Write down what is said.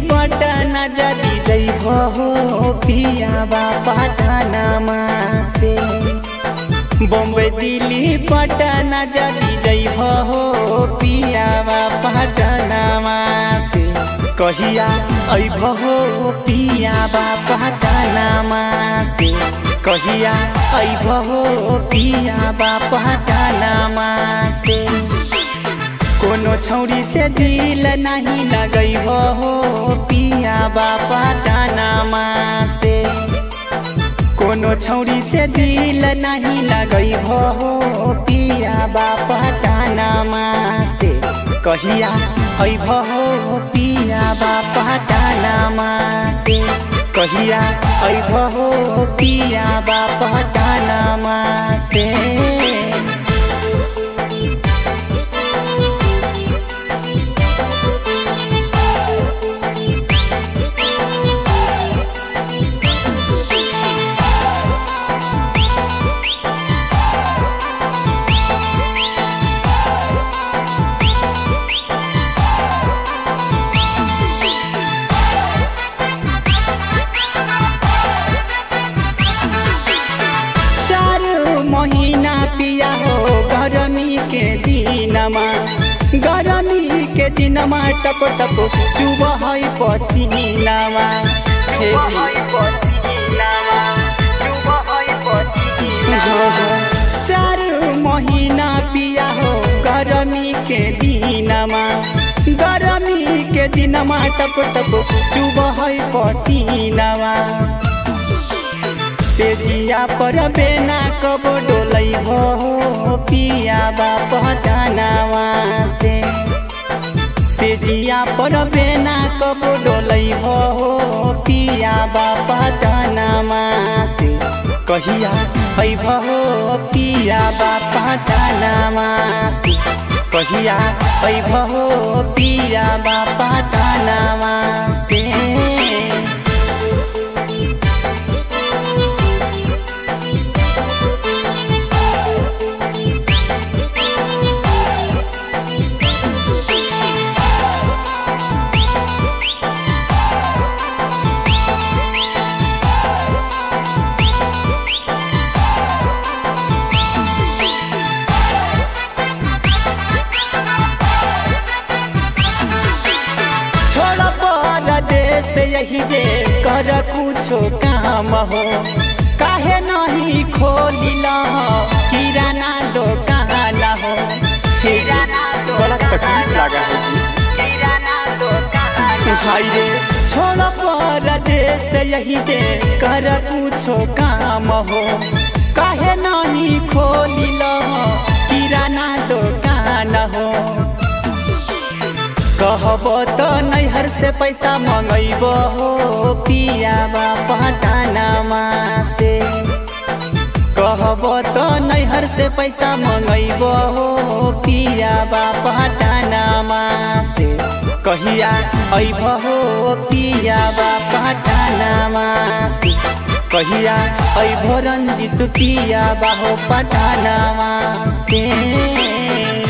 पटना जदी जइब हो पियाबा पटनामा से बम्बई दिल्ली पटना जदी जइब हो पियाबा पटनामा से कहिया अइब हो पियाबा पटनामा से कहिया अइब हो पियाबा पटनामा से कोनो छौरी से दिल नहीं लगई हो पिया बापा टानामा से कोनो छौरी से दिल नहीं लगई हो पिया बापा टानामा से कहिया अइब हो पिया बापा टानामा से कहिया अइब हो पिया बापा टानामा से चार महीना पिया हो गरमी के दिनमा गरमी के दिनमा टप टप चुब है पसीनामा हे जी हाँ, हाँ। चार महीना पिया हो गरमी के दिनमा गरमी के दिनमा टप टप चुब है पसीनामा से जिया पर बेना कब डोलै भो पिया बाप टानावा से से जिया पर बेना कब डोलै भो पिया बाप टानामा से कहिया है भो पिया बाप टानामा से कहिया है भो पिया बाप टानामा से छोड़ परदेश यही जे कर कुछो काम हो काहे नहीं खोलिल किराना दुकान हो बड़ा तकलीफ लगा है जी हाय रे छोड़ परदेश यही जे कर कुछो काम हो काहे नहीं खोलिल किराना दुकान हो कहब तो नैहर से पैसा मंगैब हो पिया पटानामा से कहब तो नैहर से पैसा मंगैब हो पिया पटानामा से कहिया अइब हो पिया पटानामा से कहिया अइब रंजित पिया बाहो पटानामा से